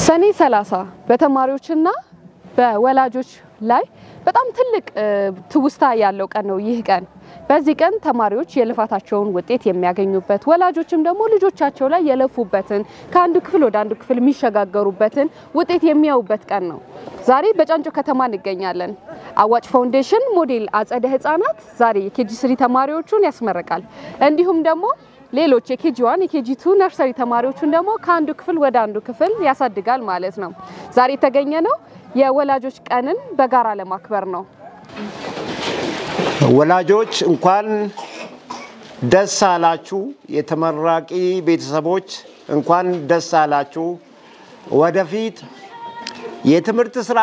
ሰኔ 30 በተማሪዎችና በወላጆች ላይ በጣም ትልቅ ትውስታ ያለው ቀን ነው። ይህ ቀን በዚህ ቀን ተማሪዎች የልፋታቸውን ውጤት የሚያገኙበት፣ ወላጆችም ደግሞ ልጆቻቸው ላይ የለፉበትን ከአንዱ ክፍል ወደ አንዱ ክፍል የሚሸጋገሩበትን ውጤት የሚያዩበት ቀን ነው። ዛሬ በጫንጮ ከተማ እንገኛለን። አዋጭ ፋውንዴሽን ሞዴል አጸደ ሕጻናት ዛሬ የኬጂ ስሪ ተማሪዎቹን ያስመርቃል። እንዲሁም ደግሞ ሌሎች የኬጂ ዋን የኬጂ ቱ ነርሰሪ ተማሪዎቹን ደግሞ ከአንዱ ክፍል ወደ አንዱ ክፍል ያሳድጋል ማለት ነው። ዛሬ የተገኘ ነው የወላጆች ቀንን በጋራ ለማክበር ነው። ወላጆች እንኳን ደስ አላችሁ። የተመራቂ ቤተሰቦች እንኳን ደስ አላችሁ። ወደፊት የትምህርት ስራ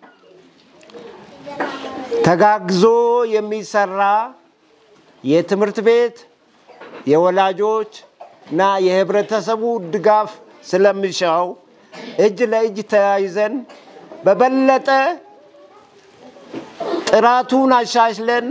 ተጋግዞ የሚሰራ የትምህርት ቤት የወላጆች እና የህብረተሰቡ ድጋፍ ስለሚሻው እጅ ለእጅ ተያይዘን በበለጠ ጥራቱን አሻሽለን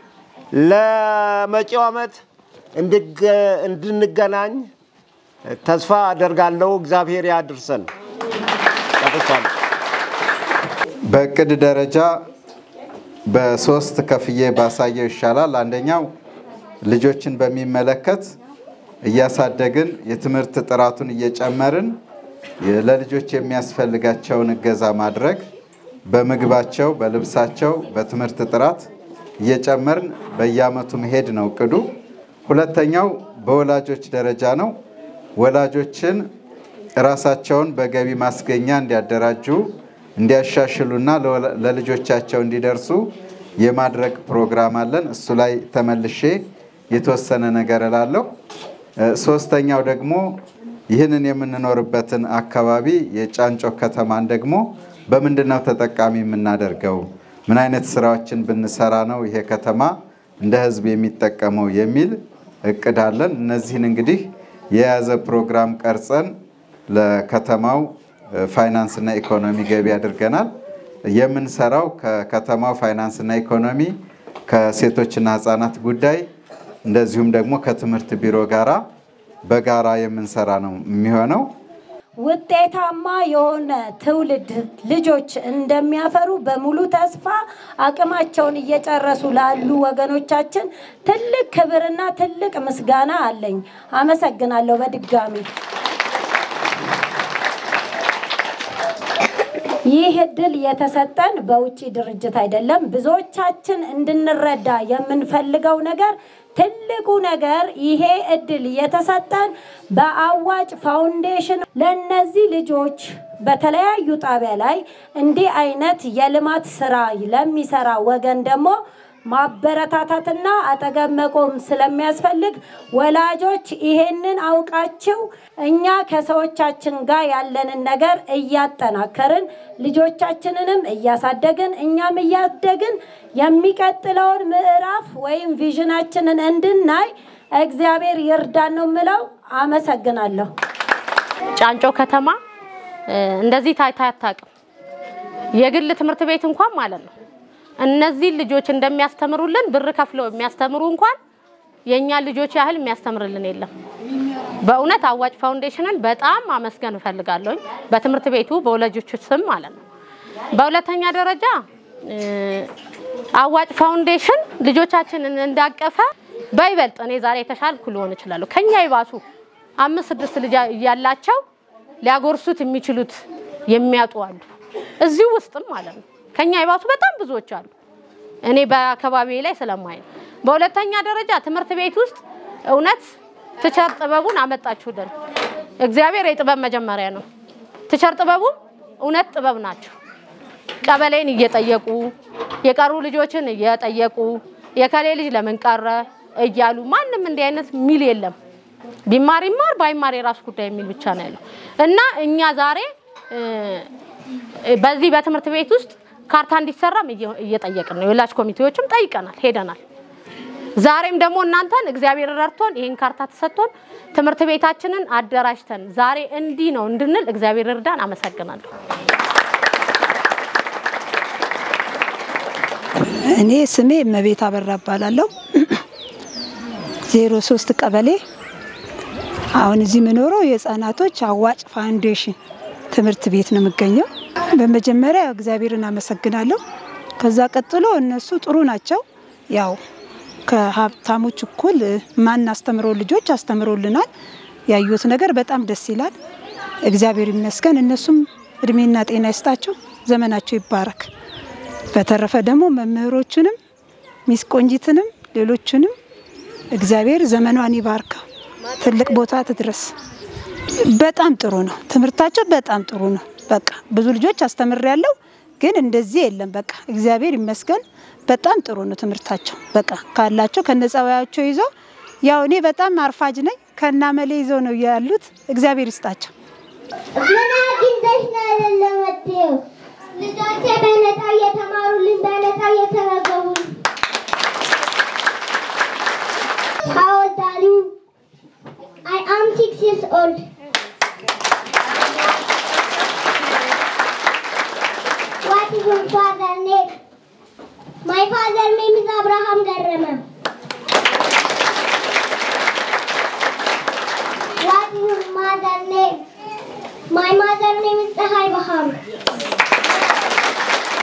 ለመጪው ዓመት እንድንገናኝ ተስፋ አደርጋለሁ። እግዚአብሔር ያድርሰን። ጨርሻለሁ። በእቅድ ደረጃ በሶስት ከፍዬ ባሳየው ይሻላል። አንደኛው ልጆችን በሚመለከት እያሳደግን የትምህርት ጥራቱን እየጨመርን ለልጆች የሚያስፈልጋቸውን እገዛ ማድረግ በምግባቸው፣ በልብሳቸው፣ በትምህርት ጥራት እየጨመርን በየዓመቱ መሄድ ነው እቅዱ። ሁለተኛው በወላጆች ደረጃ ነው። ወላጆችን ራሳቸውን በገቢ ማስገኛ እንዲያደራጁ እንዲያሻሽሉና ለልጆቻቸው እንዲደርሱ የማድረግ ፕሮግራም አለን። እሱ ላይ ተመልሼ የተወሰነ ነገር እላለሁ። ሶስተኛው ደግሞ ይህንን የምንኖርበትን አካባቢ የጫንጮ ከተማን ደግሞ በምንድን ነው ተጠቃሚ የምናደርገው? ምን አይነት ስራዎችን ብንሰራ ነው ይሄ ከተማ እንደ ሕዝብ የሚጠቀመው የሚል እቅድ አለን። እነዚህን እንግዲህ የያዘ ፕሮግራም ቀርጸን ለከተማው ፋይናንስና ኢኮኖሚ ገቢ አድርገናል። የምንሰራው ከከተማው ፋይናንስና ኢኮኖሚ ከሴቶችና ሕፃናት ጉዳይ እንደዚሁም ደግሞ ከትምህርት ቢሮ ጋራ በጋራ የምንሰራ ነው የሚሆነው። ውጤታማ የሆነ ትውልድ ልጆች እንደሚያፈሩ በሙሉ ተስፋ አቅማቸውን እየጨረሱ ላሉ ወገኖቻችን ትልቅ ክብርና ትልቅ ምስጋና አለኝ። አመሰግናለሁ በድጋሚ። ይህ እድል የተሰጠን በውጭ ድርጅት አይደለም። ብዙዎቻችን እንድንረዳ የምንፈልገው ነገር ትልቁ ነገር ይሄ እድል የተሰጠን በአዋጭ ፋውንዴሽን ለእነዚህ ልጆች በተለያዩ ጣቢያ ላይ እንዲህ አይነት የልማት ስራ ለሚሰራ ወገን ደግሞ ማበረታታትና አጠገብ መቆም ስለሚያስፈልግ ወላጆች ይሄንን አውቃችሁ እኛ ከሰዎቻችን ጋር ያለንን ነገር እያጠናከርን ልጆቻችንንም እያሳደግን እኛም እያደግን የሚቀጥለውን ምዕራፍ ወይም ቪዥናችንን እንድናይ እግዚአብሔር ይርዳን ነው የምለው። አመሰግናለሁ። ጫንጮ ከተማ እንደዚህ ታይታ አታውቅም። የግል ትምህርት ቤት እንኳን ማለት ነው እነዚህ ልጆች እንደሚያስተምሩልን ብር ከፍለው የሚያስተምሩ እንኳን የእኛ ልጆች ያህል የሚያስተምርልን የለም። በእውነት አዋጭ ፋውንዴሽንን በጣም አመስገን እፈልጋለሁ፣ በትምህርት ቤቱ በወላጆቹ ስም ማለት ነው። በሁለተኛ ደረጃ አዋጭ ፋውንዴሽን ልጆቻችንን እንዳቀፈ በይበልጥ እኔ ዛሬ የተሻልኩ ልሆን እችላለሁ። ከኛ ይባሱ አምስት ስድስት ልጅ ያላቸው ሊያጎርሱት የሚችሉት የሚያጡ አሉ፣ እዚሁ ውስጥም ማለት ነው። ከኛ ይባሱ በጣም ብዙዎች አሉ። እኔ በአካባቢ ላይ ስለማይ ነው። በሁለተኛ ደረጃ ትምህርት ቤት ውስጥ እውነት ትቸር ጥበቡን አመጣችሁልን። እግዚአብሔር የጥበብ መጀመሪያ ነው። ትቸር ጥበቡም እውነት ጥበብ ናቸው። ቀበሌን እየጠየቁ የቀሩ ልጆችን እየጠየቁ የከሌ ልጅ ለምን ቀረ እያሉ ማንም እንዲህ አይነት ሚል የለም። ቢማር ይማር ባይማር የራሱ ጉዳይ የሚል ብቻ ነው ያለው እና እኛ ዛሬ በዚህ በትምህርት ቤት ውስጥ ካርታ እንዲሰራም እየጠየቅን ነው። የወላጅ ኮሚቴዎችም ጠይቀናል፣ ሄደናል። ዛሬም ደግሞ እናንተን እግዚአብሔር ረድቶን ይህን ካርታ ተሰጥቶን ትምህርት ቤታችንን አደራጅተን ዛሬ እንዲህ ነው እንድንል እግዚአብሔር እርዳን። አመሰግናለሁ። እኔ ስሜ እመቤት አበራ እባላለሁ። ዜሮ ሶስት ቀበሌ አሁን እዚህ የምኖረው የህፃናቶች አዋጭ ፋውንዴሽን ትምህርት ቤት ነው የምገኘው። በመጀመሪያ እግዚአብሔርን አመሰግናለሁ። ከዛ ቀጥሎ እነሱ ጥሩ ናቸው። ያው ከሀብታሞች እኩል ማናስተምረው ልጆች አስተምሮልናል። ያዩት ነገር በጣም ደስ ይላል። እግዚአብሔር ይመስገን። እነሱም እድሜና ጤና ይስጣቸው፣ ዘመናቸው ይባረክ። በተረፈ ደግሞ መምህሮቹንም ሚስ ቆንጂትንም ሌሎቹንም እግዚአብሔር ዘመኗን ይባርከው፣ ትልቅ ቦታ ትድረስ። በጣም ጥሩ ነው ትምህርታቸው፣ በጣም ጥሩ ነው። በቃ ብዙ ልጆች አስተምሬያለሁ፣ ግን እንደዚህ የለም። በቃ እግዚአብሔር ይመስገን፣ በጣም ጥሩ ነው ትምህርታቸው። በቃ ካላቸው ከነጸባያቸው ይዘው ያው እኔ በጣም አርፋጅ ነኝ፣ ከናመሌ ይዘው ነው ያሉት። እግዚአብሔር ይስጣቸው። ምን አግኝተሽ ነው አይደለም መጥተው ልጆቼ በነፃ እየተማሩልን በነፃ እየተመገቡ How old are you? I am six years old. What is your father name? My father name is Abraham Garrama. What is your mother name? My mother name is Tahai Baham.